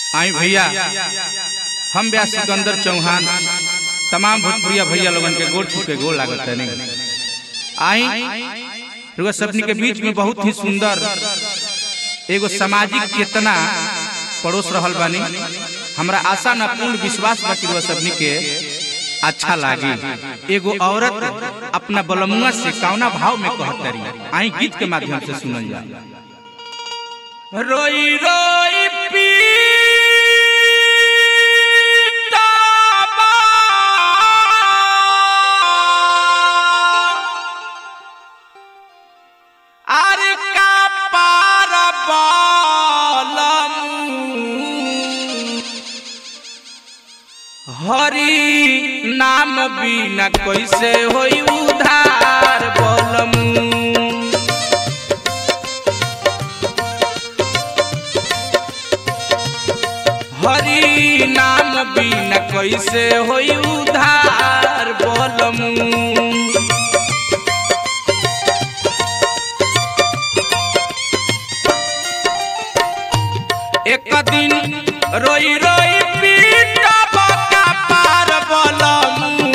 आई भैया हम व्यास सिकंदर चौहान तमाम भोजपुरिया भैया लोगन के गोड़ छू के गोड़ लागत है नहीं आई रुआ सबनी के बीच में बहुत ही सुंदर एगो सामाजिक चेतना पड़ोस रहल बानी हमरा आशा न पूर्ण विश्वास बा कि रुआ सबनी के अच्छा लागी एगो औरत अपना बलमुआ से कौना भाव में कहतरी आई गीत के माध्यम से सुनल जा रोई रोई अरे का पार हरि नाम बिना कैसे होई उधार बोलमू हरि नाम बिना कैसे होई उधार बोलमू एक दिन रोई रोई पीटा बका पार बोलमू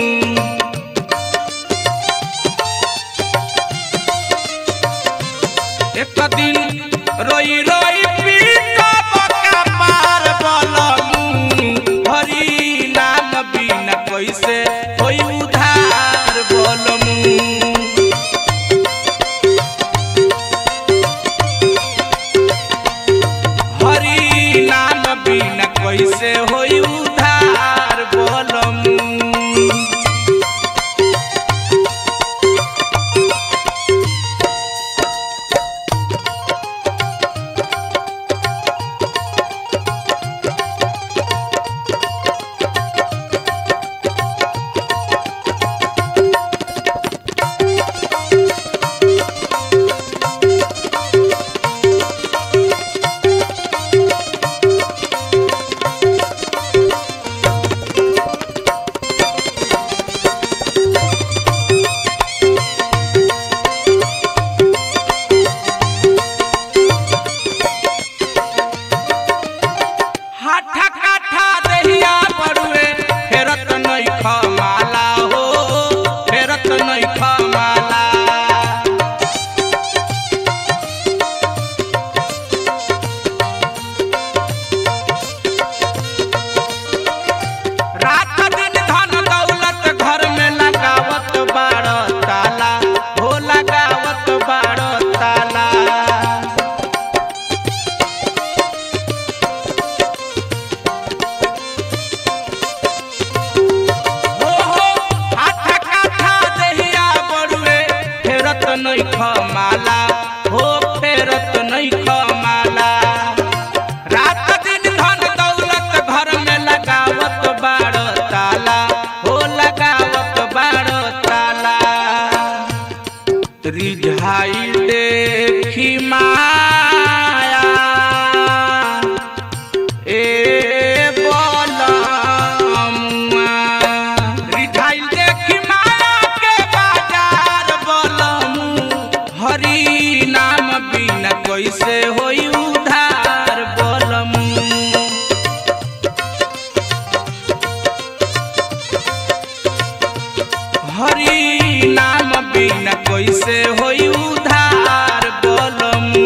एक दिन रोई रोई पीटा बका पार बोलमू हरि नाम बिना कैसे होई उधार बोलमू हरि नाम बिना कैसे होई उधार बोलमू हाठा काठा दहिया बड़ुए फेरत नहीं खमाला हो फेरत नहीं खमाला रात दिन धन दौलत घर में लगावत बाड़ ताला हो लगावत बाड़ ताला हो हो आठा काठा दहिया बड़ुए फेरत नहीं खमाला हो फेरत नहीं खमाला रात दिन धन दौलत घर में लगावत बाड़ ताला हो लगावत बाड़ ताला रिझाई देखी माया ए बोलमुआ रिझाइल देखी माया के बाजार बोलमू हरि नाम बिना कैसे होई उधार बोलमू हरि नाम बिना कैसे होई उधार बोलमू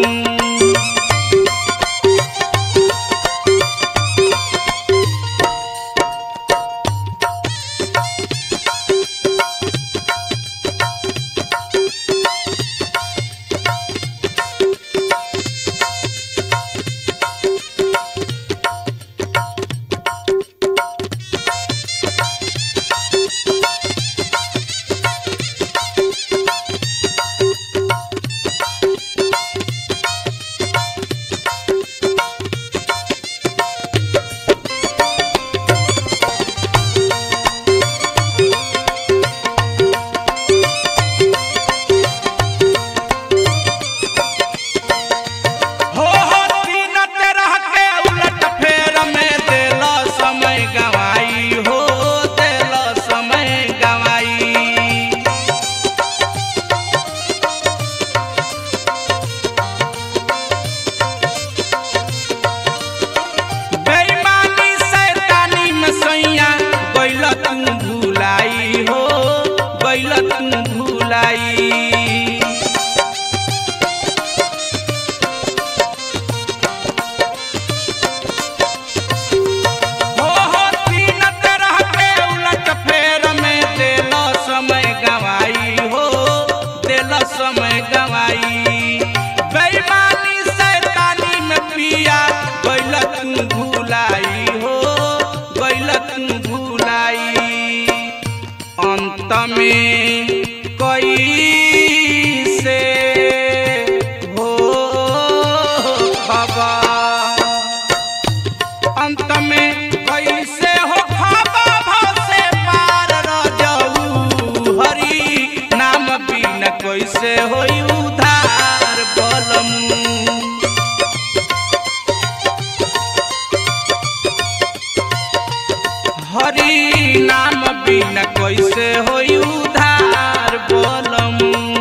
में कैसे हो बाबा अंत में कैसे हो खाबा भाव से पार रजऊ हरि नाम बिन कैसे होई उधार बलम हरि नाम बिन कैसे होई उधार बलम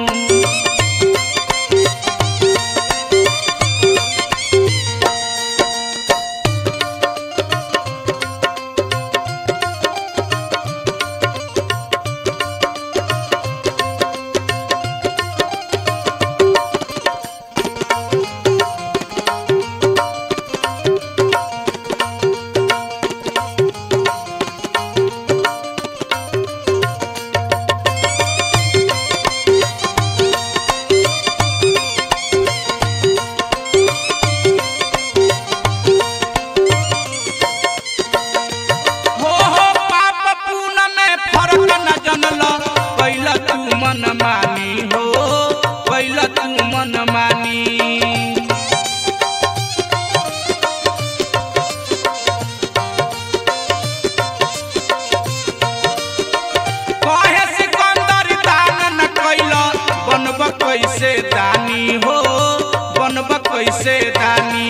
हो हो पाप पुण्य में फर्क न जनल कैला तू मन मानी हो कैला तू मन मानी कहे सिकंदर दान न कैला बनब कैसे दानी हो बनब कैसे दानी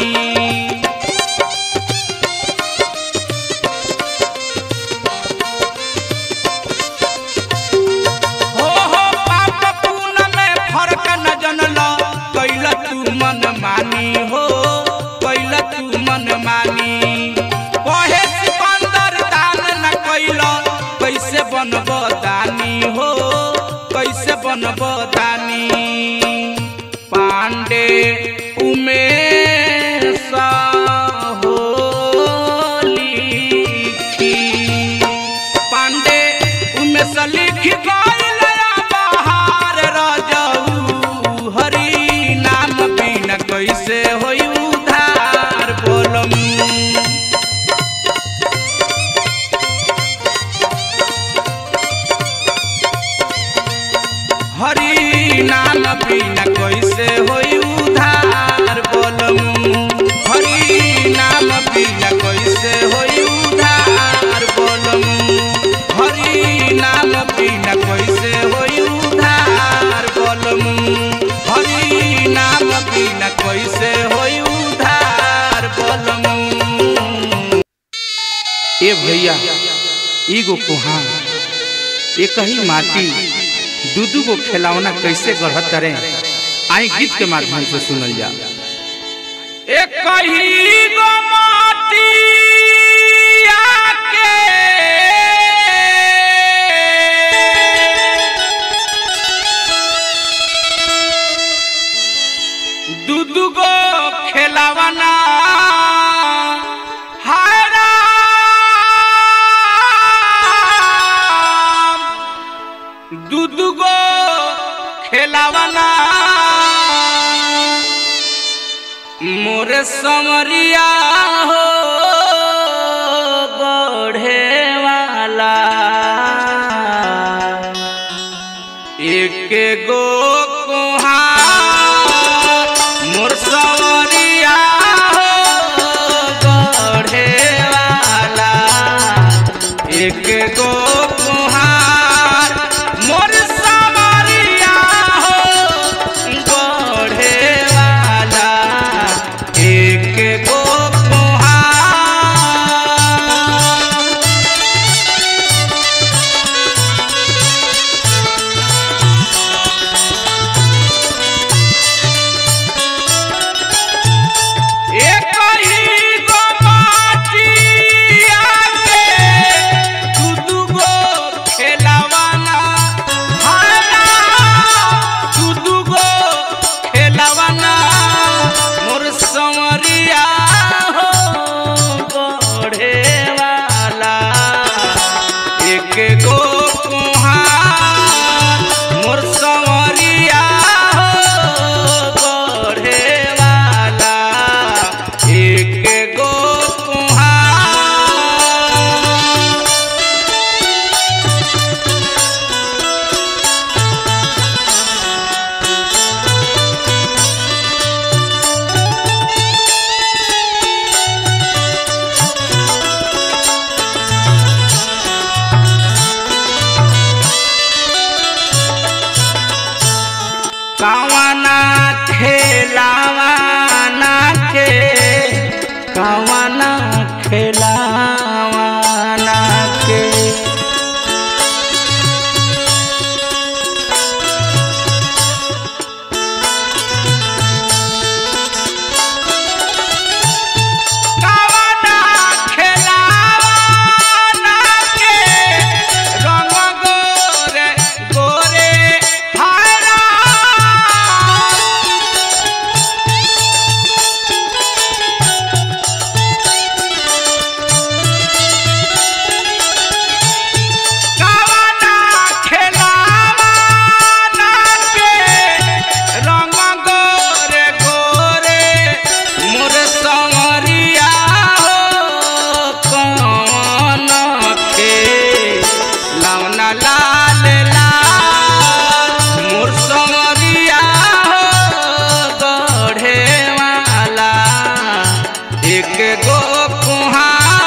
हो हो पाप पुण्य में फर्क न जनल कैला तू मन मानी हो कैला तू मन मानी कहे सिकंदर दान न कैला कैसे बनब दानी हो कैसे बनब दानी पांडे उमेश हो लिखी पांडे उमेश लिखी गइल बहार रजऊ हरि नाम बिन कैसे होई उधार बोलम हरि नाम बिन कैसे होई उधार बोलम हरि नाम बिन कैसे होई उधार बोलम हरि नाम बिन कैसे होई उधार बोलम हरि नाम बिन कैसे होई उधार बोलम ए भैया एगो कुहान एक ही माटी दू दू गो खिलौना कैसे गढ़त रे आई गीत के माध्यम से सुनल जा एक ही गो माटी आके दू दू गो खिलौना हाय राम दू दू गो खेलावना मोरे समरिया हो बढ़े वाला एक गो कुहार मोर समरिया हो बढ़े वाला एक गो कुहार मोर समरिया हो बढ़े वाला एक गो कुहार कवना खेलावाना के कवना खेलावाना के रंग गोरे गोरे हरा कवना खेलावाना के रंग गोरे गोरे मोर संवरिया हो कौन के लवना लाल लाल मोर संवरिया हो गढ़े वाला एक गो कुहा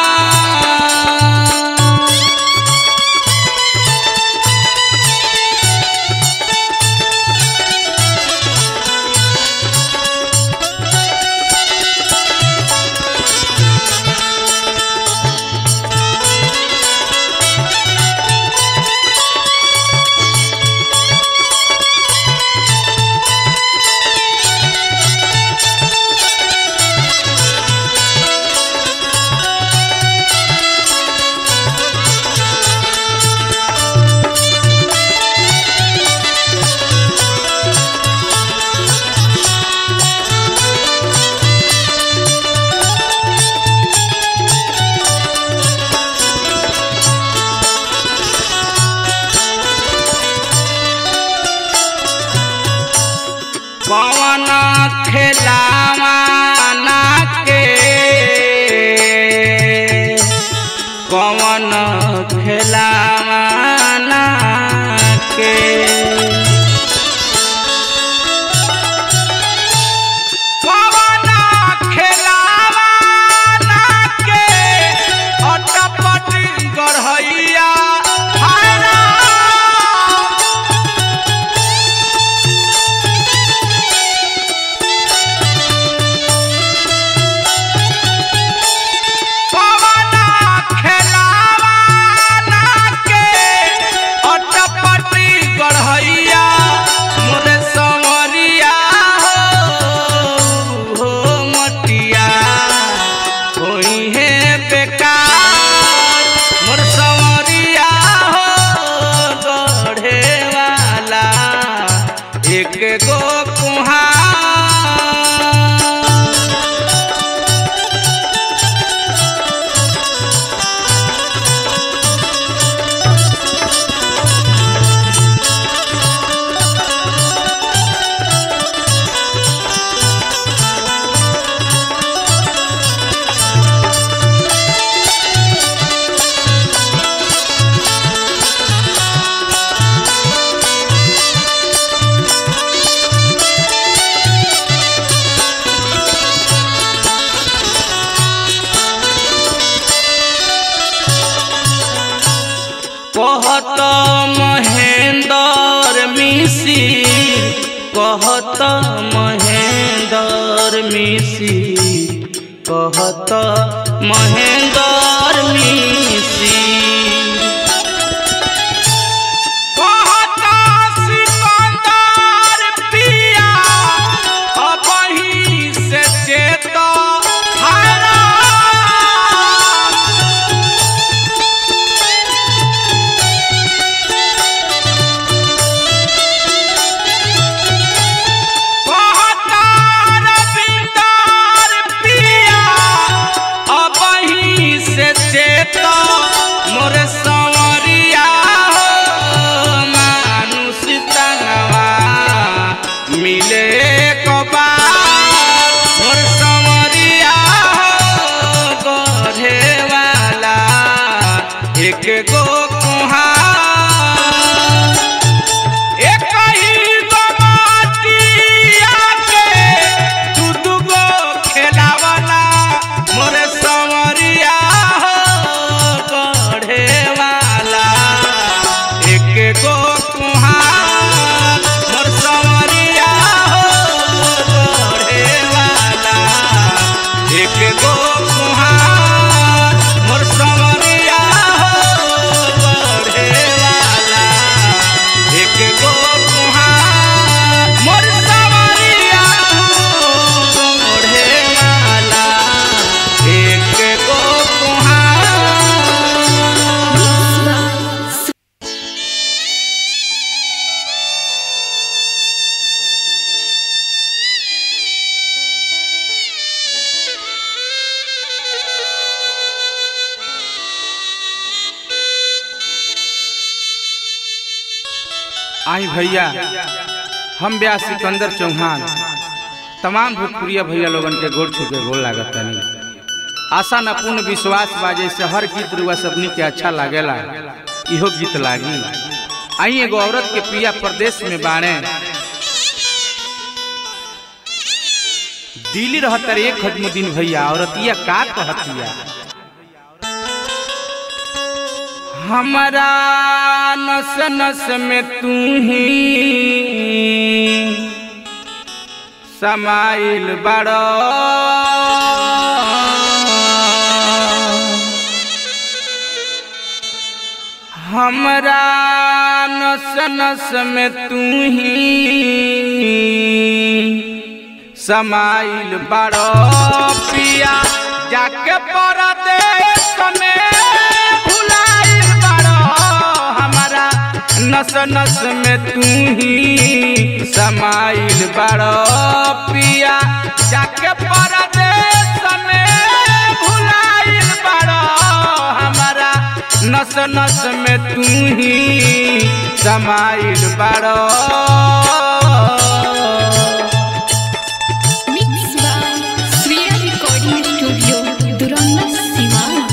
कौन खेलावाना के कौन खेलावाना के कौन खेलावाना के अटपट गढ़ैया हरा पवना खेलावाना के अटपटी गढ़ैया मोर संवरिया हो हो मटिया होई है बेकार मोर संवरिया हो गढ़े वाला एक गो कुहा कहत महेंद्र मिसी कहत महेंद्र मिसी कहत महेंद्र मिसी कहत सिकंदर पिया अबही से चेत हरा कहतार बिंदार पिया अबही से आई भैया हम ब्याह सिकंदर चौहान तमाम भोजपुरिया भैया लोगन के गोड़ छू के गोड़ लागत तनी आशा न पूर्ण विश्वास बा जैसे हर गीत रुआ सबनी के अच्छा लागेला इहो गीत लागी आई एगो औरत के पिया प्रदेश में बाणे दिल्ली रहतर एक खजमुद्दीन भैया औरतिया का कहतिया हमारा नस नस में तू ही समाइल बड़ो हमरा नस नस में तू ही समाइल बड़ो पिया जाके परदेश में भुलाइल बड़ो हमारा नस नस में तू ही समाइल बड़ो पिया जाके परदेश में भुलाइल बड़ो हमारा नस नस में तू ही समाइल बड़ो Mix by Sriya Recording Studio, Duranda, Siwan.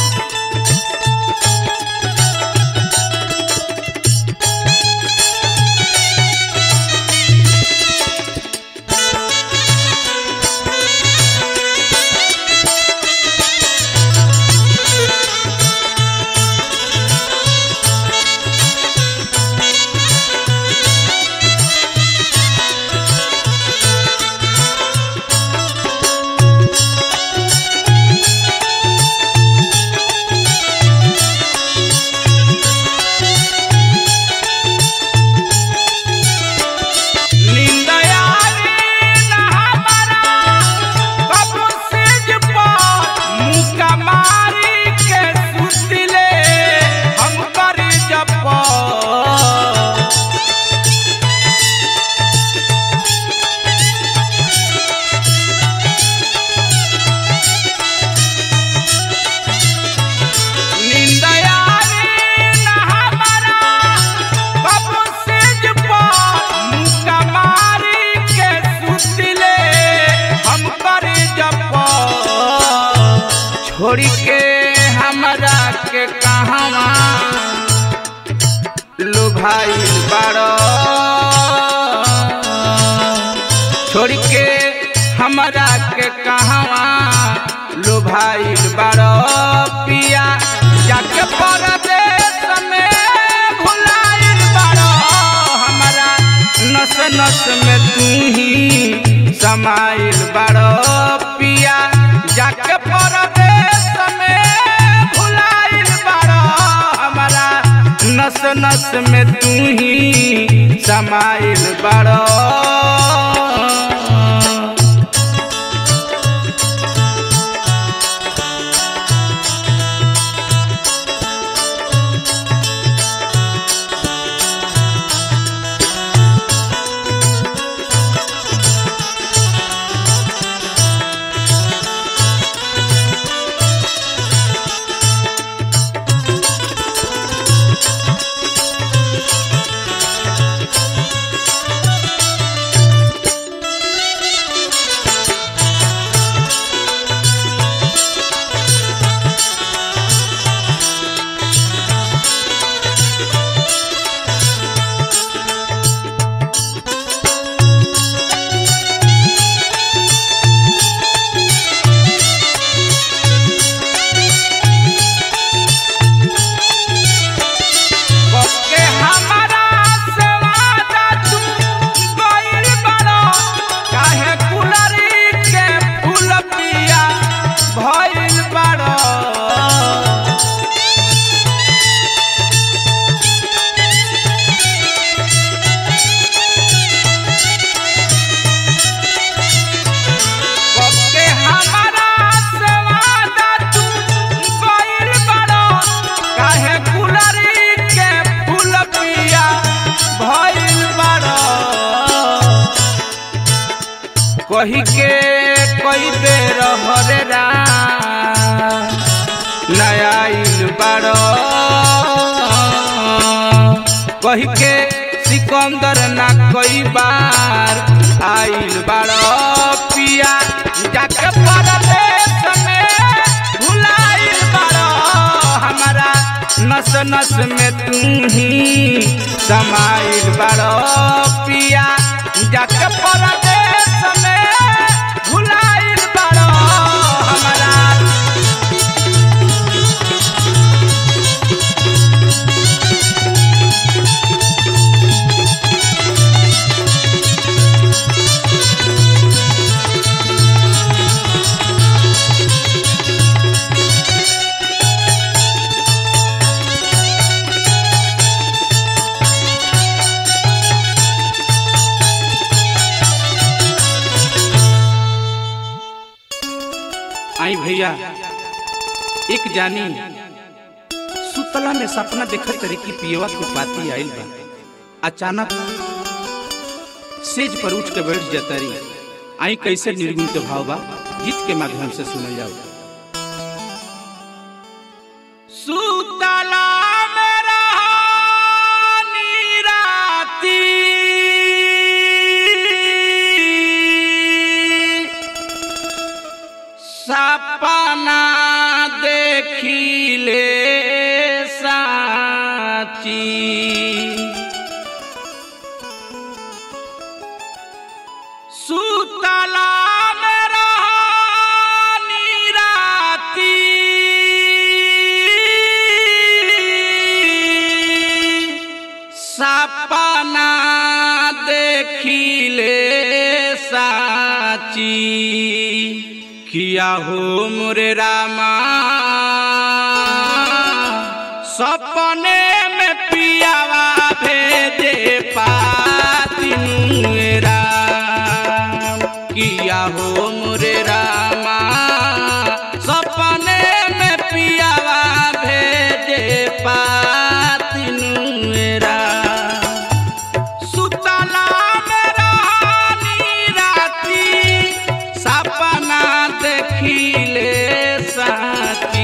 छोड़ी के हमरा के कहवा लो भाई बाड़ो छोड़ के हमरा के कहवा लो भाई बाड़ो पिया जाके परदेश में भुलाइल बाड़ो हमरा नस नस में तू ही समाइल बाड़ो पिया जाके परदेश में भुलाइल बाड़ो हमरा नस नस में तू ही समाइल बाड़ो के हमरा से वादा तू गइल बाड़ो काहे कुलरी के फूल पिया भइल बाड़ो के हमरा से वादा तू गइल बाड़ो काहे कुलरी के फूल पिया भइल बाड़ो कही के कई बेर हरे रा नया बाड़ो कही के सिकंदर ना कई बार आइल बाड़ो पिया जाके परदेश में भुलाइल बाड़ो हमारा नस नस में तू ही समाइल बाड़ो पिया जाके परदेश में भुलाइल बाड़ो हमारा आई भैया एक जानी सुतला में सपना देखत रही कि पियवा के पाती आइल बा अचानक सेज पर उठ के बैठ जाता रही आई कैसे निर्गुण के भाव बा गीत के माध्यम से सुनल जाओ सुतला में रहानी राती सपना देखिले साची सुतला में रहानी राती सपना देखिले साची किया हो मोरे रामा सपने में पियावा भेजे पातिनु राम किया हो मोरे रामा सपने में पियावा भेजे पातिनु राम सुतला में रहानी राती सपना देखिले साथी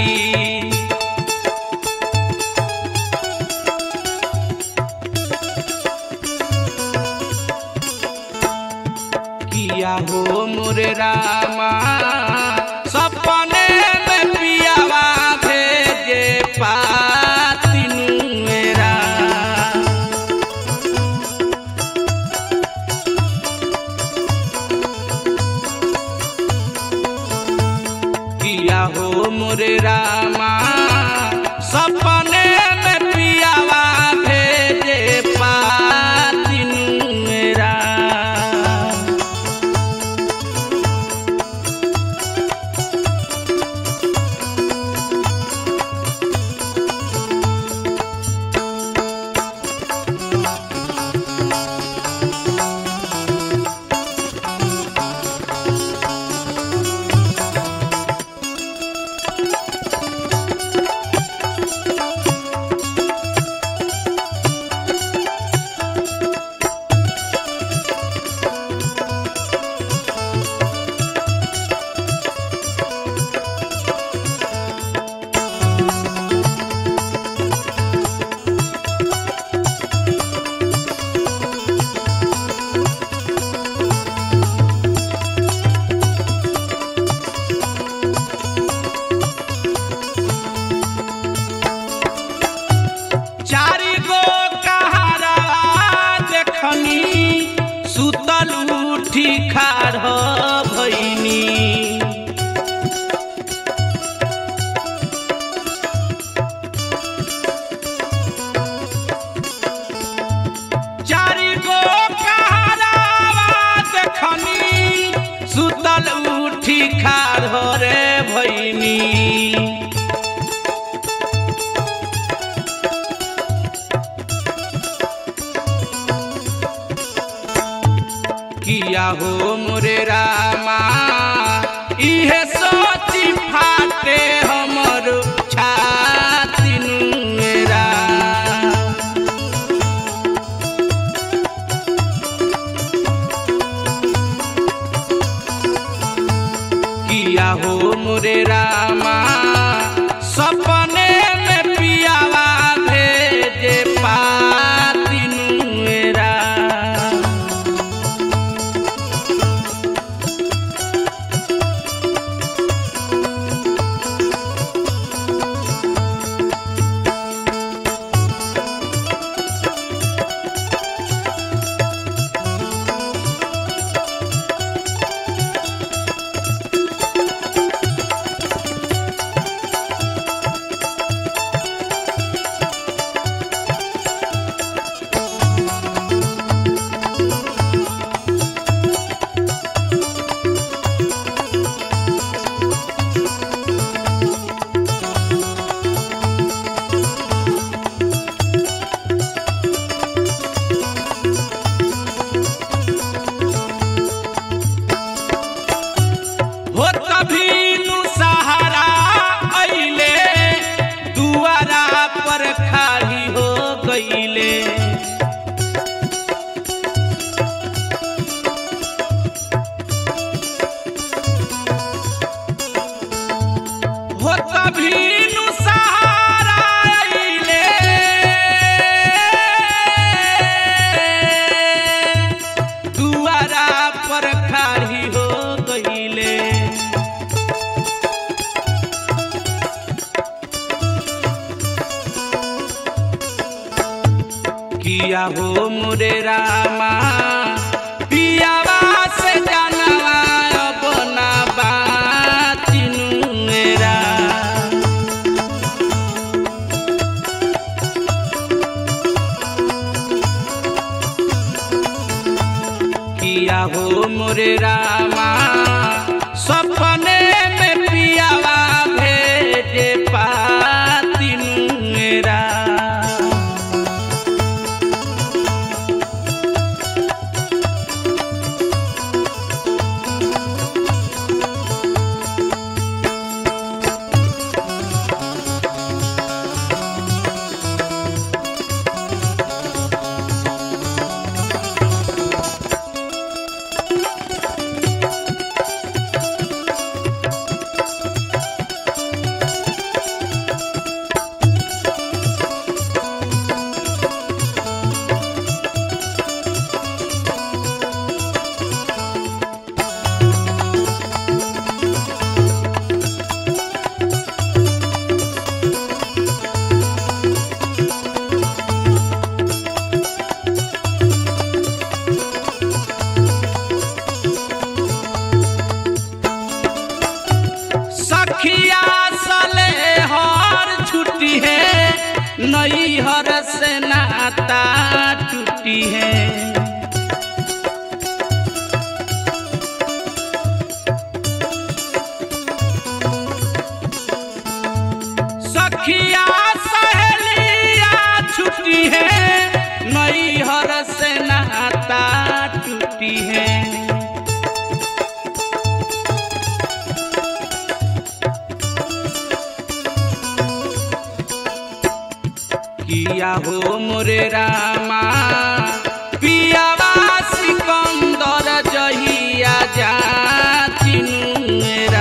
किया हो मोरे रामा सपने में पियावा भेजे पातिनु मेरा किया हो मोरे रामा सपने में पियावा भेजे पातिनु मेरा चारि गो कहारा देखनी सुतल उठी खाड़ भैनी चारि गो कहारा देखनी सुतल उठी खाड़ रे भैनी किया हो मोरे रामा इहे सोची फाटे हमर छाती मेरा किया हो मोरे रामा सपने में पियावा भेजे पाती मेरा हो तभी नु सहारा अइले दुआरा पर खाली हो गईले हो तभी नु सहारा अइले दुआरा पर खाली हो गईले किया हो मोरे रामा पियावा से जानवा अपना बातिनु मेरा किया हो मोरे रामा सपने में पियावा भेजे पातिनु मेरा सखिया सले हर छुट्टी है नई हर से नाता टूटी है सखिया सहेलिया छुट्टी है नई हर से नाता टूटी है किया हो मोरे रामा पियावा सिकंदर जहिया जातिनु मेरा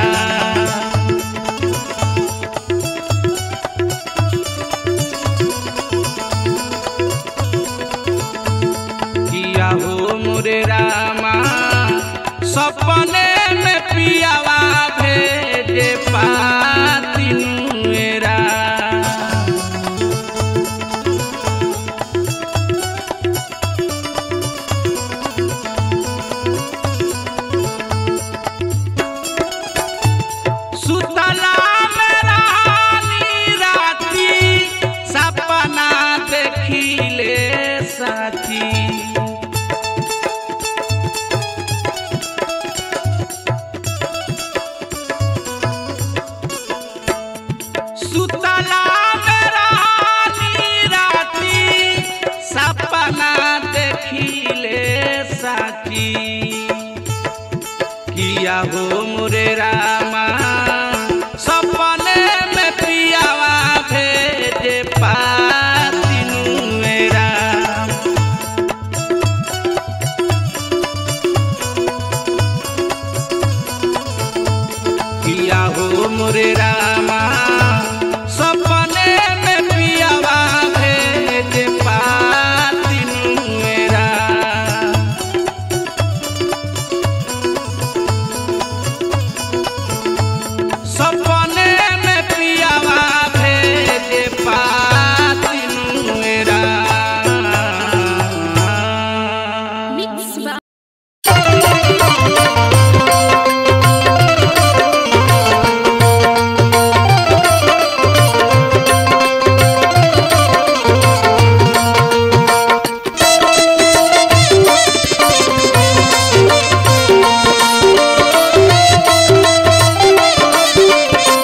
किया हो मोरे रामा सपने में पियावा भेजे पातिनु मेरा सुतला में रानी राती सपना देखिले साथी सुतला में रानी राती सपना देखिले साथी किया हो मोरे रामा सपने में पियावा भेजे पातिनु मेरा किया हो मोरे रामा सपने में पियावा भेजे पातिनु मेरा सपने में पियावा भेजे पातिनु मेरा मिक्स बा Thank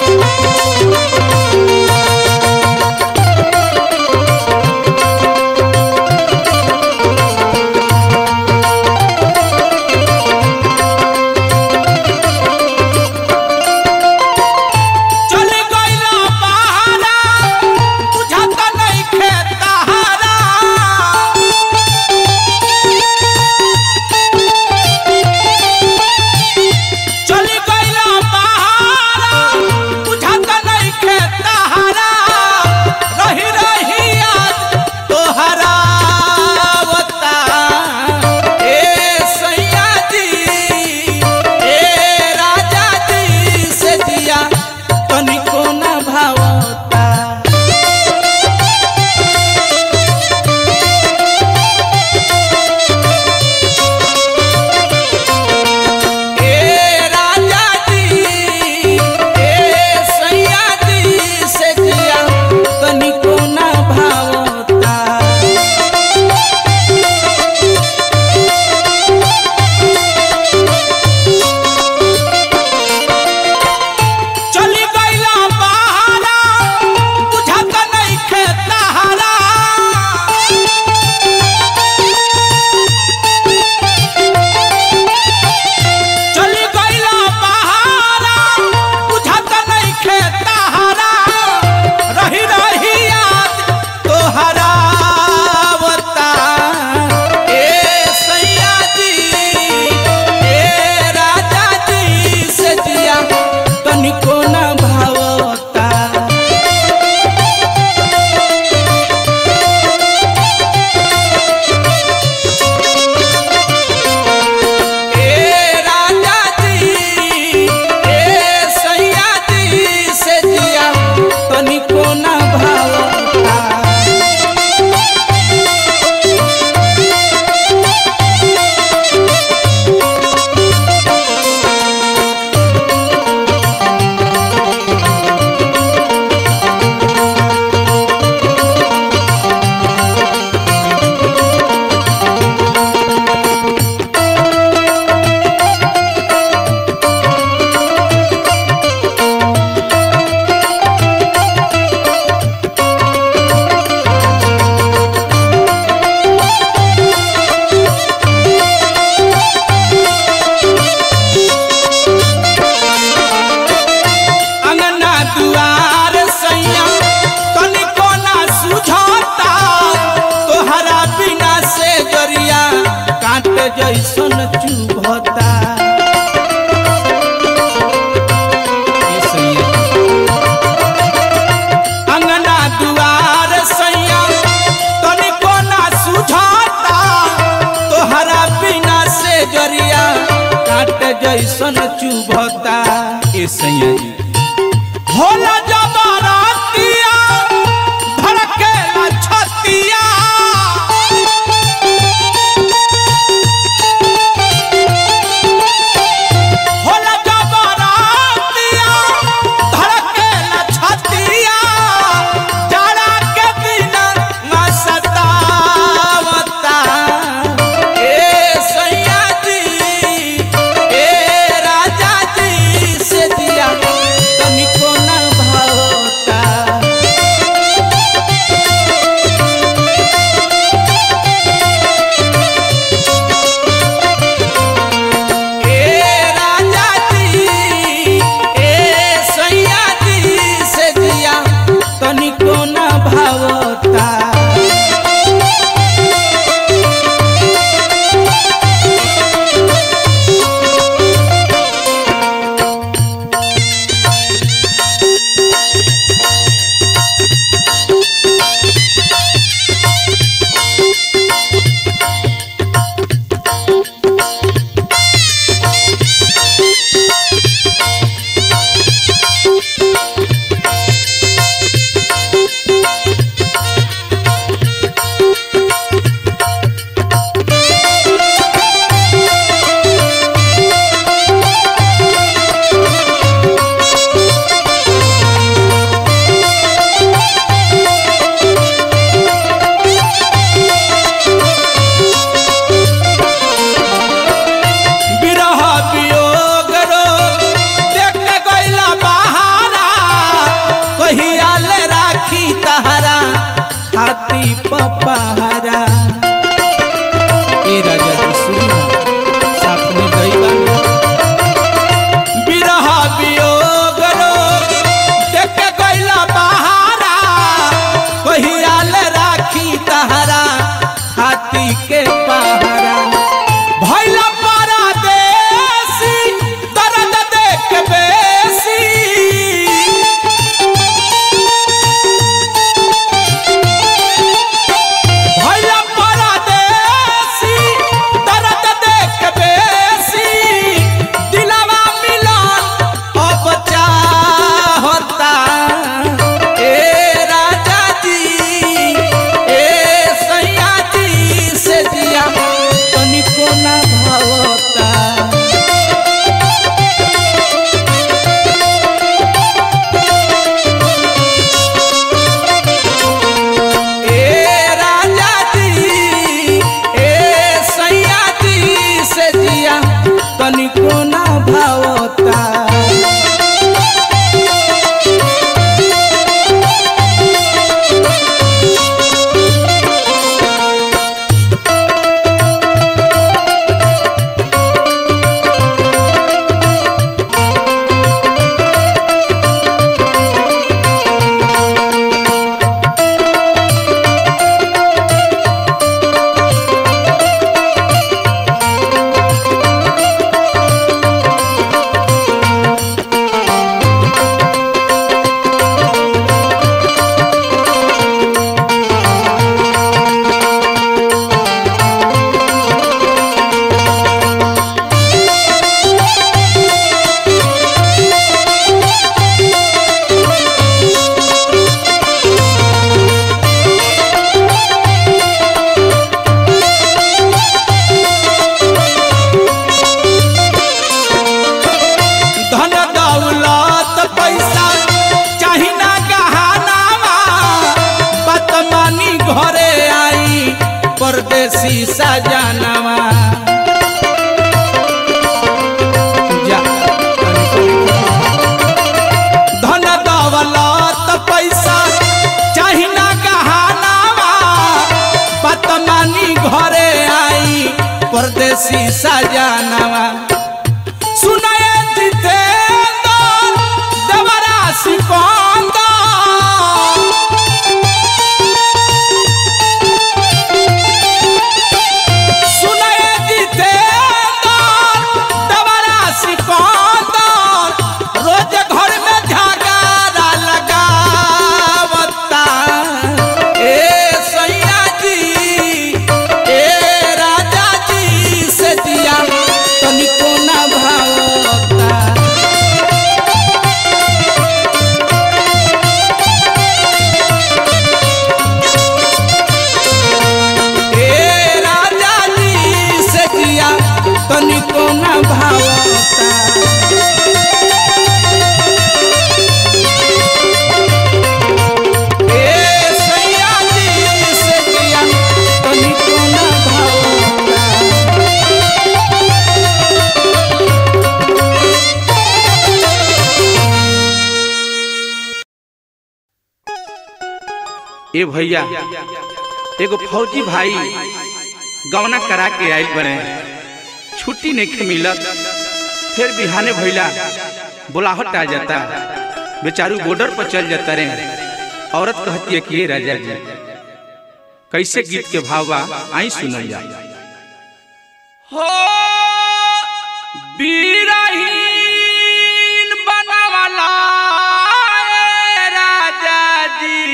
जैसन चुभता ए सैया अंगना दुआर सैया तनिको ना सुझाता तोहरा बिना से जरिया काट जैसन चुभता ए सैया जी होला जबरतिया धड़केला छतिया होला जबरतिया धड़केला छतिया जरा के दिन न सतावता ए सैया जी ए राजा जी से दिया तनिको न भावता ए राजा जी ए सैया जी से दिया तनिको न भावता बिरह वियोग रो देख के गइला बहारा कहिया ले राखी तहरा हाथी पपहरा ए राजा जी सुनी साथ में गइबा बिरह वियोग रो देख के गइला बहारा कहिया ले राखी तहरा हाथी के पहरा भैला परदेसी दर्द देख बेसी भैला परदेसी दर्द देख बेसी दिलवा मिलन अब चाहता ए राजा जी ए सैया जी से दिया तनिको ना भावता ए राजा जी ए सैया जी से दिया तनिको ना भावता धन दौलत पैसा चाही ना गहनावा बतमानी घरे आई परदेसी सजनवा जा धन दौलत पैसा चाही ना गहनावा बतमानी घरे आई परदेसी सजनवा सुनाए जितेंद्र देवरा सिकंदर सुनाए जितेंद्र ए भैया एगो फौजी भाई गवना करा के आइल बने छुट्टी नहीं मिलत फिर बिहाने भैला बुलाहट आ जाता बेचारू बॉर्डर पर चल जाता रे औरत कहती है कि ये राजा जी कैसे गीत के भाव बा आई सुनल जा हो बीरहीन बनवाला ए राजा जी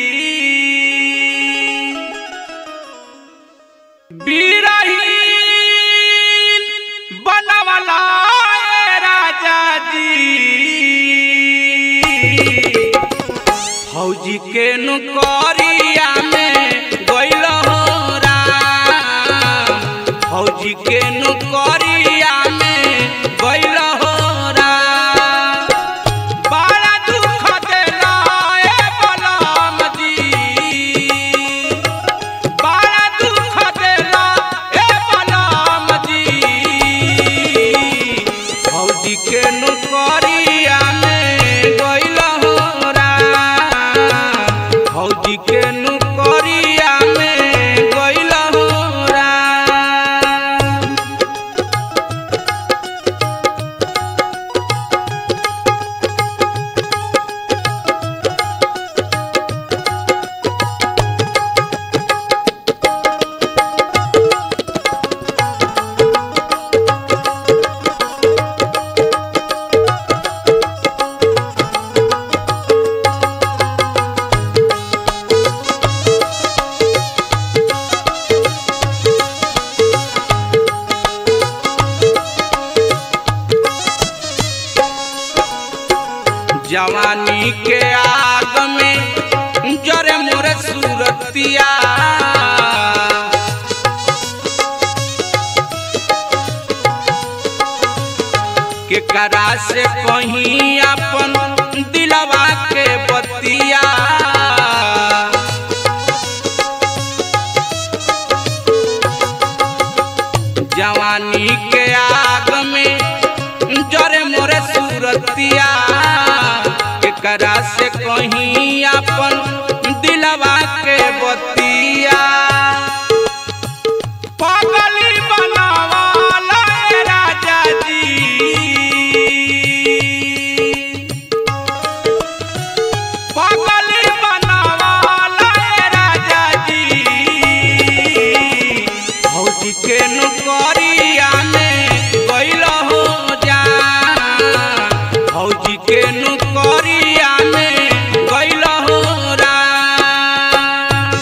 बीरहीन बनवाला ए राजा जी फौजी के नौकरिया में गइल हो राम फौजी के नौकरिया में गइल हो राम बड़ा दुख देला ए बलराम जी बड़ा दुख देला ए बलराम जी फौजी के नौकरिया में गइल हो राम फौजी के नौकरिया में गइल हो राम जवानी के आग में जरे मोरे सूरतिया के करा से कहीं अपन दिलवा के बतिया जवानी के आग में जरे मोरे सूरतिया एकरा से कहीं अपन दिलवा के बतिया पगली बनावाला ए राजा जी पगली बनावाला ए राजा जी फौजी के नौकरिया में गइल हो जा फौजी के नौकरिया में गइल हो राम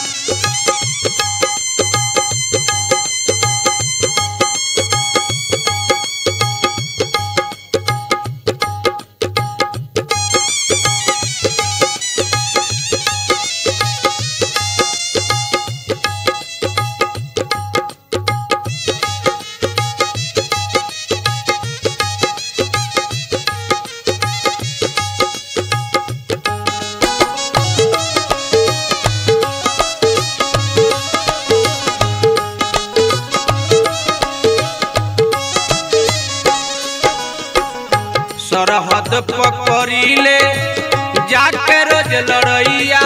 सरहद पकड़िले जाके रोज लड़ैया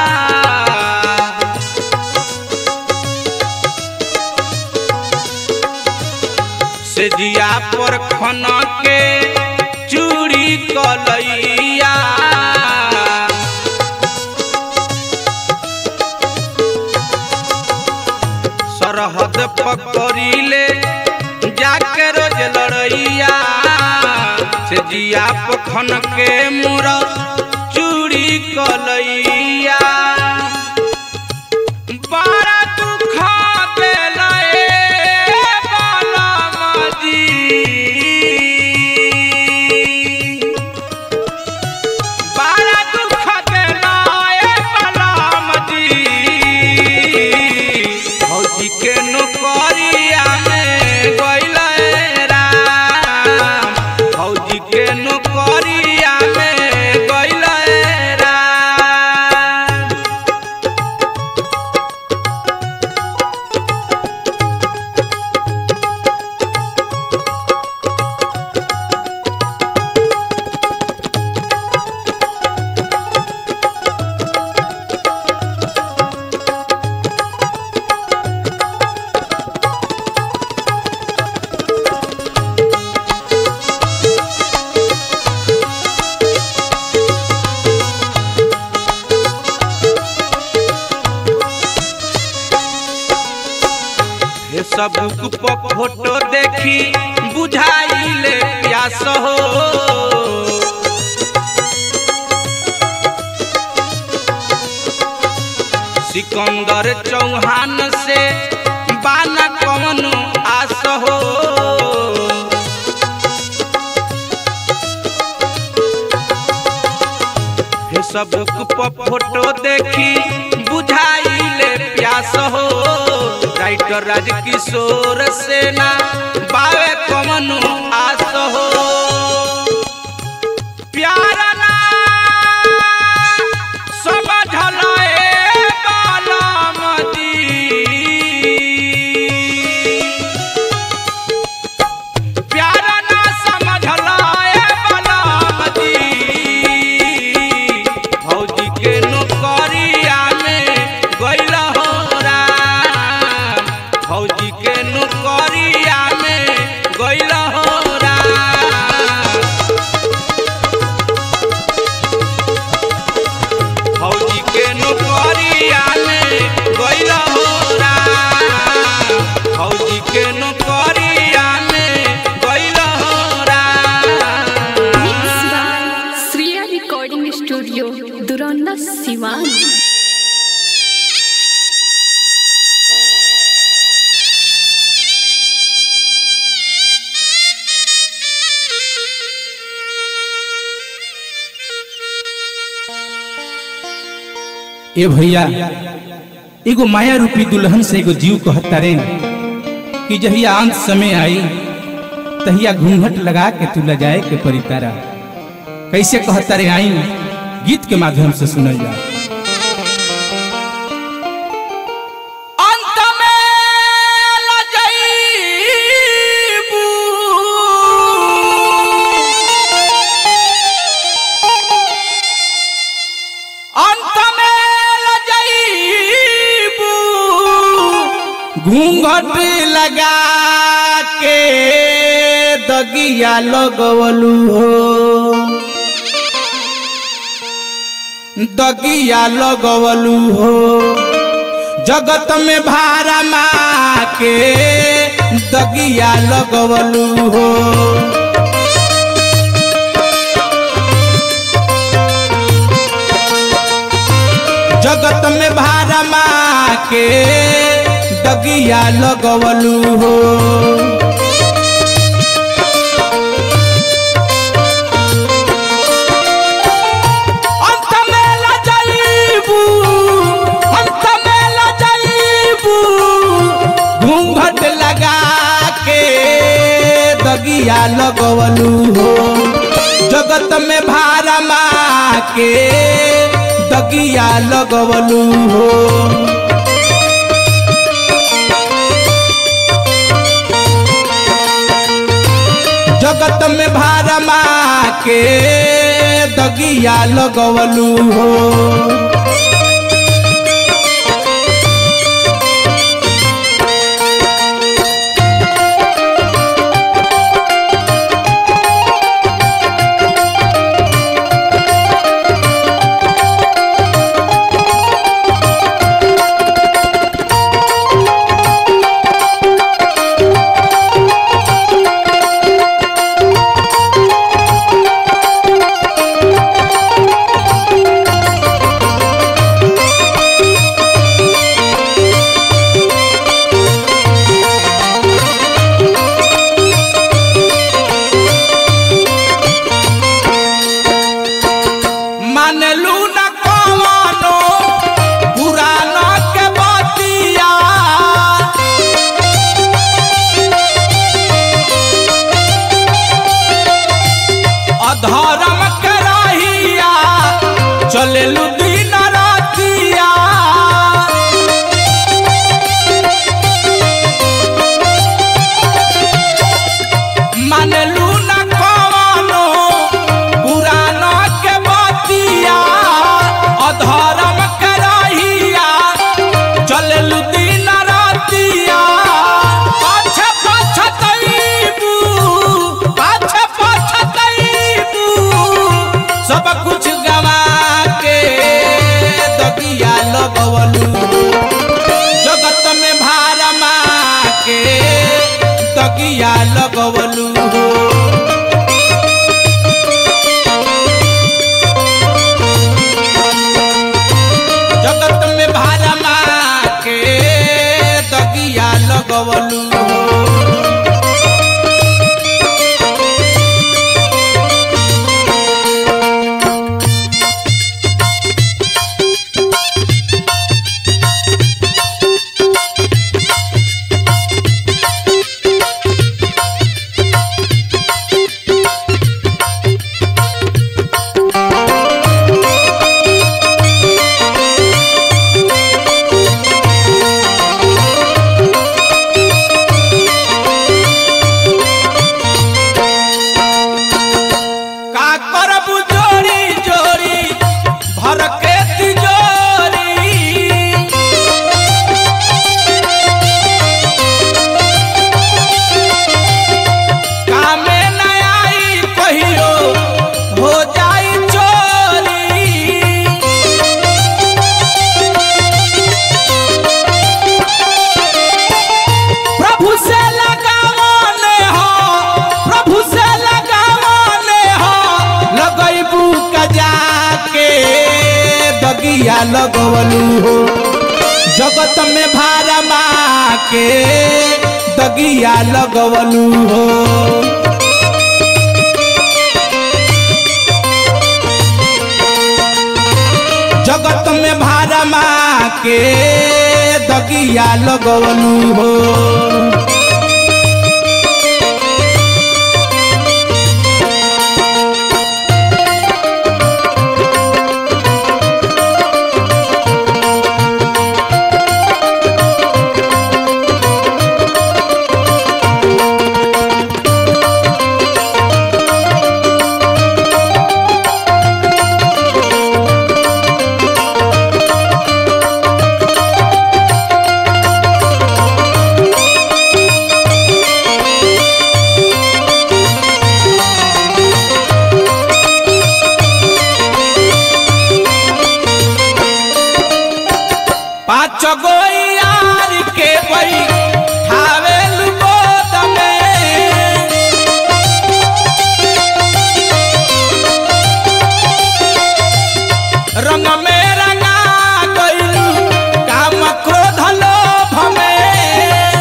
से जिया पर खन के चूड़ी कलैया सरहद पकड़िले जाके रोज लड़ैया से जिया पखन के मुर चूड़ी कलैया बड़ा दुख देला ए बालम जी बड़ा दुख देला ए बालम जी फौजी के नौकरिया में गइल राम फौजी के नौकरिया में गइल राम फेसबुक पर फोटो देखी बुझाइले प्यास हो सिकंदर चौहान से बाना कौन आस हो फेसबुक पर फोटो देखी बुझाइले प्यास हो राइटर राजकिशोर सेना बावे कमन आस हो प्यार ना समझल ए बालम जी प्यार ना समझल ए बालम जी भौजी के नौकरिया में गइल हो राम भौजी के नौकरिया में गइल हो राम भौजी के नौकरिया में गइल हो राम भौजी के नौकरिया में गइल हो Ram Mixed by Sriya Recording Studio, Duranda, Siwan. ए भैया एगो माया रूपी दुल्हन से एगो जीव कहता रे कि जहिया अंत समय आई तहिया घूंघट लगा के तू लजाए के परी तारा कैसे कहता रे आई गीत के माध्यम से सुनल जा अंत में लजैबू अंत में लजैबू घूंघट लगा के दगिया लगवलू हो दगिया लगवलू हो जगत में भारा माँ के दगिया लगवलू हो जगत में भारा माँ के दगिया लगवलू हो अंत में लजैबू अंत में लजैबू घूंघट लगा के दगिया लगवलू हो जगत में भारा माँ के दगिया लगवलू हो जगत में भारा माँ के दगिया लगवलू हो मानलू न कवनो पुराना के बतिया अधर्म के रहिया चलेलू दिन रातिया मानलू न कवनो पुराना के बतिया अधर्म के रहिया चललू दिन रातिया पाछे पछतैबू पाछे पछतैबू सब कुछ गवा के दगिया लगवलू जगत में भारा माँ के दगिया लगवलू हो जगत में भारमा के दगिया लगवलू हो का करबू जोड़ी जोड़ी भर के तिजोरी कामे न आई कहियो हो जाई चोरी प्रभु से लगावने हो प्रभु से लगावने हो लगैबू कजा के दगिया लगवलू हो जगत में भारमा के दगिया लगवलू हो जगत में भारमा के दगिया लगवलू हो पाँच गो यार के बई ठावेल गोद में रंग में रंगा गइलू काम क्रोध लोभ में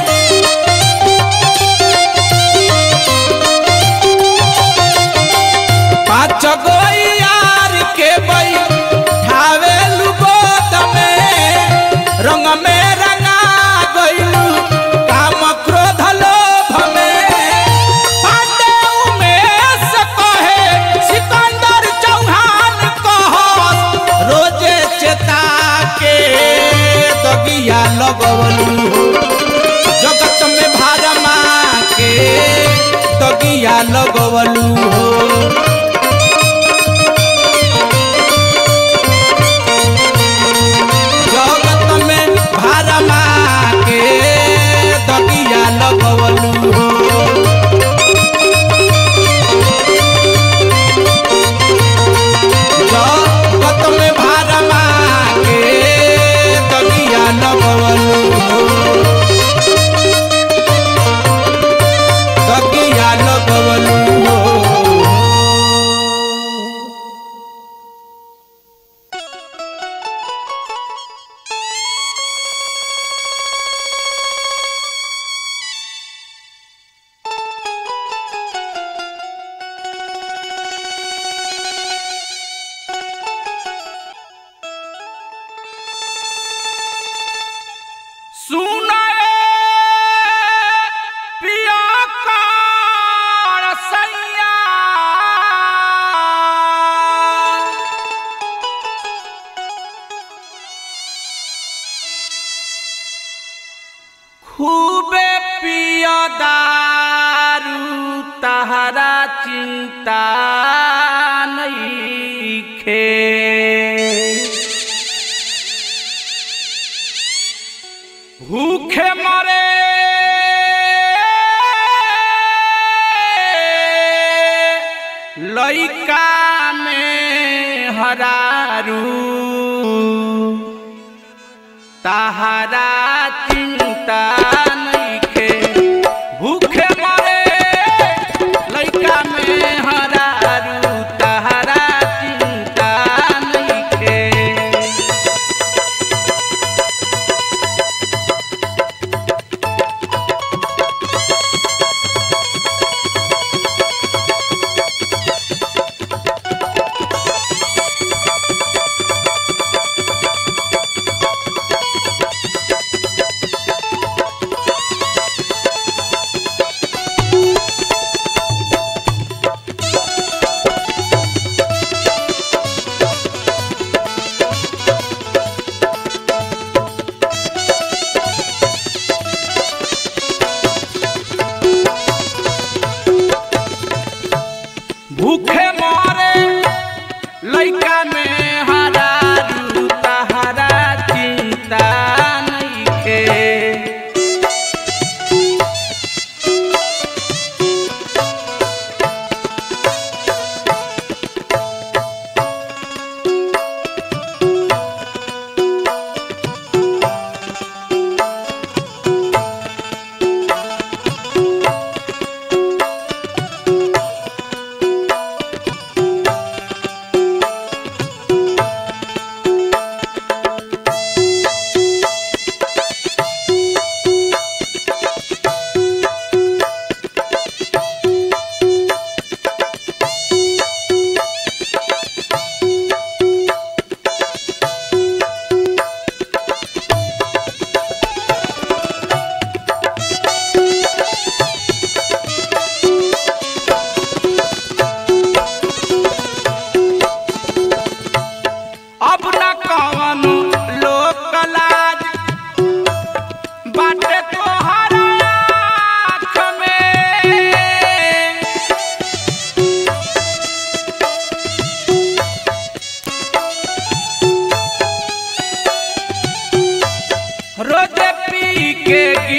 पाँच गो यार के बई ठावेल गोद में रंग में रंगा गइलू काम क्रोध लोभ में पांडे उमेश कहे सिकंदर चौहान कहस रोजे चेता के दगिया लगवलू हो जगत में भारमा के दगिया लगवलू हो जगत में भारमा के दगिया लगवलू हो जगत में भारमा के दगिया लगवलू हो दगिया लगवलू हो सुनाए पिया कार सैया खूबे पिया दारू तहरा चिंता नहीं खे भूखे मरे लइका में हरारू तहरा चिंता नइखे भूखे मरे के